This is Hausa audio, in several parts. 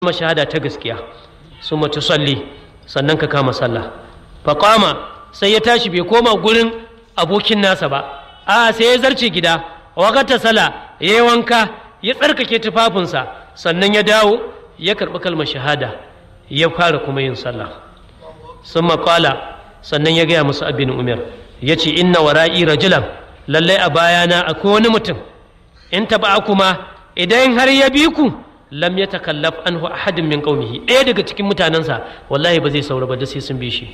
kalmar shahada ta gaskiya su mace salli sannan ka kama sallah faƙama sai ya tashi bai koma gurin abokin nasa ba a sai ya zarce gida wakata sala ya yi wanka ya tsarkake tufafinsa sannan ya dawo ya karɓi kalmar shahada ya fara kuma yin sallah sun maƙala sannan ya gaya musu abin umar ya ce inna wara'i rajulan lallai a bayana akwai wani mutum in taɓa kuma idan har ya bi ku lam ya takallaf anhu ahadin min qaumihi ɗaya daga cikin mutanensa wallahi ba zai saura ba da sai sun bi shi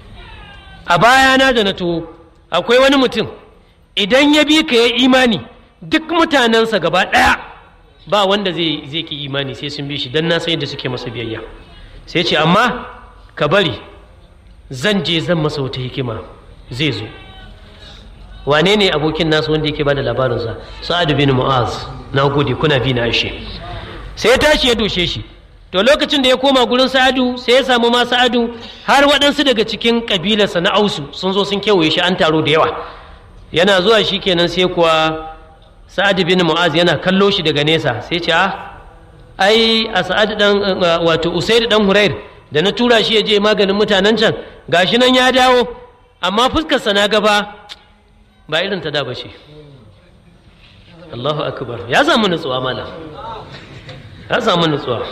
a bayana da na to akwai wani mutum idan ya bi ka ya imani duk mutanensa gaba ɗaya ba wanda zai zai ki imani sai sun bi shi dan na san yadda suke masa biyayya sai ce amma ka bari zan je zan masa wata hikima zai zo wane ne abokin nasu wanda yake bada labarinsa sa'ad bin mu'az na gode kuna bi na ashe sai ya tashi ya doshe shi to lokacin da ya koma gurin sa'adu sai ya samu ma sa'adu har waɗansu daga cikin ƙabilarsa na ausu sun zo sun kewaye shi an taro da yawa yana zuwa shi kenan sai kuwa sa'ad bin mu'az yana kallo shi daga nesa sai ce ah ai a sa'ad dan wato usaid dan hurair da na tura shi ya je maganin mutanen can gashi nan ya dawo amma fuskarsa na gaba ba irin ta da ba ce Allahu akbar ya samu nutsuwa malam ya samu nutsuwa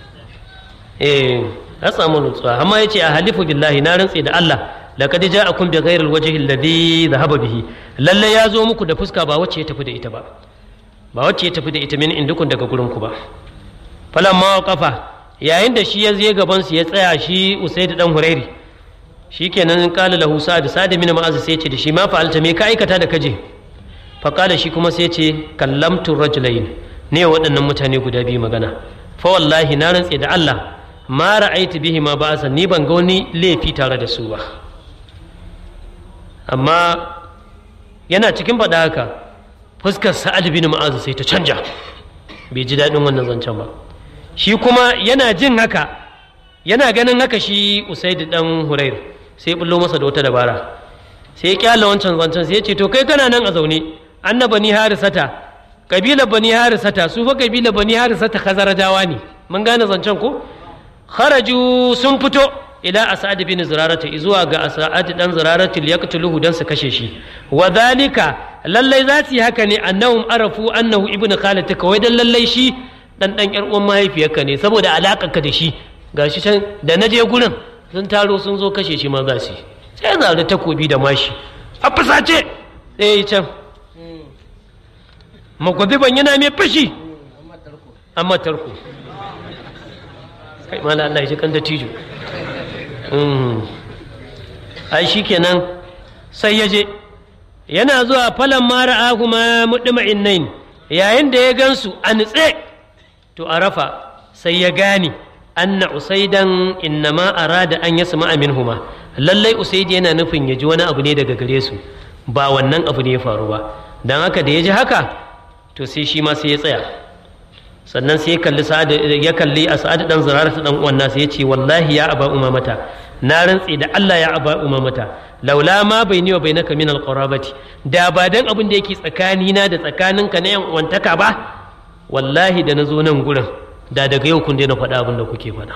eh ya samu nutsuwa amma yace a halifu billahi na rantse da Allah laqad ja'akum bi ghayril wajhi alladhi dhahaba bihi lalle ya zo muku da fuska ba wacce ya tafi da ita ba ba wacce ya tafi da ita min indukun daga gurin ku ba falamma waqafa yayin da shi ya je gaban su ya tsaya shi usaid dan hurairi shikenan qala lahu sa'd sa'd min ma'az sai ce da shi ma fa'alta me ka aikata da kaje fa qala shi kuma sai ce kallamtu rajulain ne waɗannan mutane guda biyu magana fa wallahi na rantse da Allah ma ra'aitu bihi ma ba'asa ni ban ga wani laifi tare da su ba amma yana cikin faɗa haka fuskar sa'ad bin ma'az sai ta canja bai ji daɗin wannan zancen ba shi kuma yana jin haka yana ganin haka shi usaid dan hurair sai bullo masa da wata dabara sai ya kyala wancan zancen sai ya ce to kai kana nan a zaune annaba ni harisata kabilar bani harisata su fa kabilar bani harisata khazarajawa ne mun gane zancen ko kharaju sun fito ila as'ad bin zurarata zuwa ga as'ad dan zurarata liyaqtuluhu dan su kashe shi wa dhalika lallai za su yi haka ne annahum arafu annahu ibnu khalatika wai dan lallai shi dan dan yar uwan mahaifiyarka ne saboda alakar ka da shi gashi can da na je gurin sun taro sun zo kashe shi ma za su sai zare takobi da mashi a fusace sai can magwaziban yana mai fashi amma tarko kai mala Allah ya ji kan dattijo ai shi kenan sai ya je yana zuwa falon mara ahuma muɗima innain yayin da ya gansu a nutse to a rafa sai ya gane anna usaidan innama arada an yasma minhuma lallai usaidi yana nufin ya ji wani abu ne daga gare su ba wannan abu ne ya faru ba don haka da ya ji haka to sai shi ma sai ya tsaya sannan sai ya kalli sa'ad ya kalli a sa'ad dan zurara ta dan uwan nasa ya ce wallahi ya aba umamata na rantse da Allah ya aba umamata laula ma baini wa bainaka min alqarabati da ba dan abin da yake tsakanina da tsakaninka na yan uwantaka ba wallahi da na zo nan gurin da daga yau kun daina faɗa abin da kuke faɗa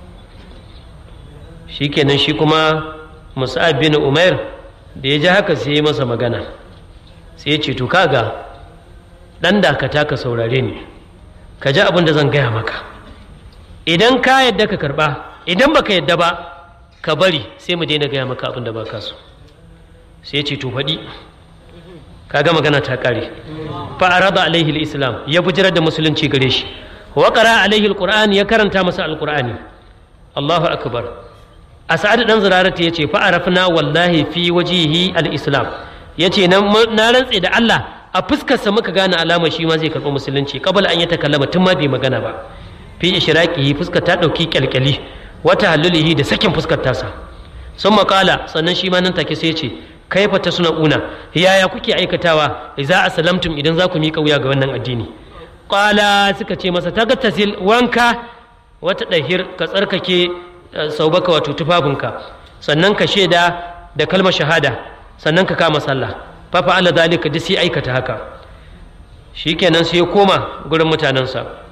shikenan shi kuma musa'ab bin umair da ya ji haka sai ya masa magana sai ya ce to kaga dan dakata ka saurare ni ka ji abin da zan gaya maka idan ka yadda ka karba idan baka yadda ba ka bari sai mu daina gaya maka abin da ba ka so sai ce to faɗi kaga magana ta ƙare fa arada alaihi islam ya bujirar da musulunci gare shi wa qara alaihi alquran ya karanta masa alqurani Allahu akbar as'ad dan zurarata yace fa arafna wallahi fi wajihi alislam yace na rantse da Allah a fuskarsa muka gane alama shi ma zai karɓi musulunci kabala an yi takallama tun ma bai magana ba fi ishraqihi fuskar ta ɗauki kyalkyali wata halulihi da sakin fuskar tasa sun makala sannan shi ma nan take sai ce kaifa ta suna una yaya kuke aikatawa za a salamtum idan za ku miƙa wuya ga wannan addini qala suka ce masa tasil wanka wata ɗahir ka tsarkake saubaka wato tufafinka sannan ka shaida da kalmar shahada sannan ka kama sallah fafa ala zalika duk sai aikata haka shikenan sai ya koma gurin mutanensa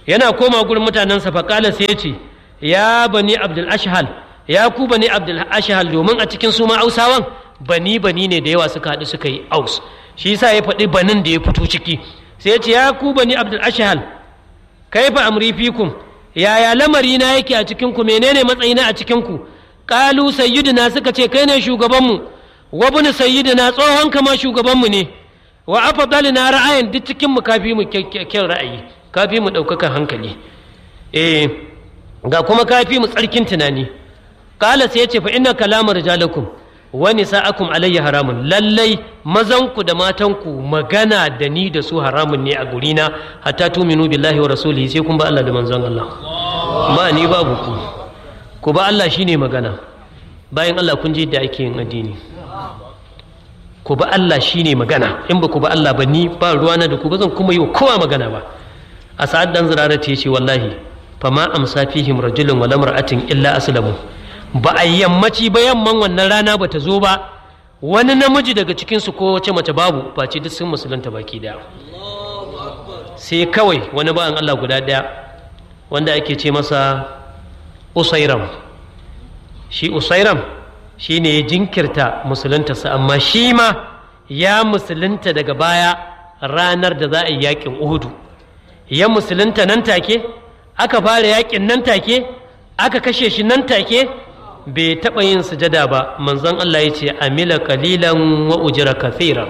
yana koma gurin mutanensa faƙala sai ya ce ya bani abdul ashhal ya ku bani abdul ashhal domin a cikin su ma ausawan bani bani ne da yawa suka haɗu suka yi aus shi yasa ya faɗi banin da ya fito ciki sai ya ce ya ku bani abdul ashhal kaifa amri fikum yaya lamari na yake a cikin ku menene matsayina a cikin ku qalu sayyidina suka ce kai ne shugabanmu wa bin sayyidina tsohon kama shugabanmu ne wa afdalina ra'ayin duk cikin mu kafi mu kyan ra'ayi kafi mu ɗaukakan hankali eh ga kuma kafi mu tsarkin tunani kala sai ya ce fa inna kalama rijalakum wa nisa'akum alayya haramun lallai mazanku da matanku magana da ni da su haramun ne a gurina hatta tuminu billahi wa rasulihi sai kun ba Allah da manzon Allah ma ni babu ku ku ba Allah shine magana bayan Allah kun ji da ake yin addini ku ba Allah shine magana in ba ku ba Allah ba ni ba ruwana da ku ba zan kuma yi wa kowa magana ba a sa'ad dan zirarati ya ce wallahi fama amsa fihim rajulun wala mar'atin illa aslamu ba a yammaci ba yamman wannan rana ba ta zo ba wani namiji daga cikinsu ko wace mace babu face duk sun musulunta baki daya sai kawai wani bayan Allah guda daya wanda ake ce masa usairam shi usairam shi ne ya jinkirta musuluntarsa amma shi ma ya musulunta daga baya ranar da za a yi yakin uhudu ya musulunta nan take aka fara yakin nan take aka kashe shi nan take bai taɓa yin sujada ba manzon Allah ya ce amila kalilan wa ujira kathira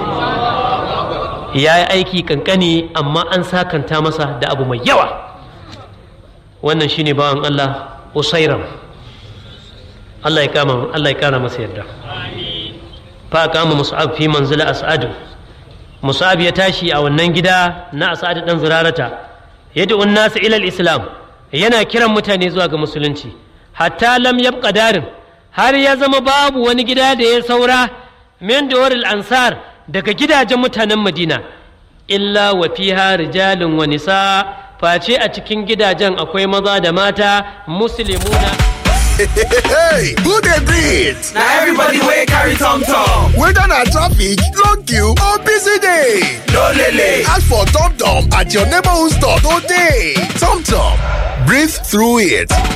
ya yi aiki kankani amma an sakanta masa da abu mai yawa wannan shine bawan Allah usairam Allah ya kama Allah ya kara masa yarda fa kama mus'ab fi manzila as'adu mus'ab ya tashi a wannan gida na as'ad dan zurarata yad'u an-nas ila al-islam yana kiran mutane zuwa ga musulunci hatta lam yabqa darin har ya zama babu wani gida da ya saura min dawaril ansar daga gidajen mutanen madina illa wa fiha rijalun wa nisa face a cikin gidajen akwai maza da mata muslimuna hey, who dey breathe? na everybody wey carry tom tom. Whether na traffic, long queue or busy day. no lele. Ask for Tom Tom at your neighborhood store today. Tom Tom, breathe through it.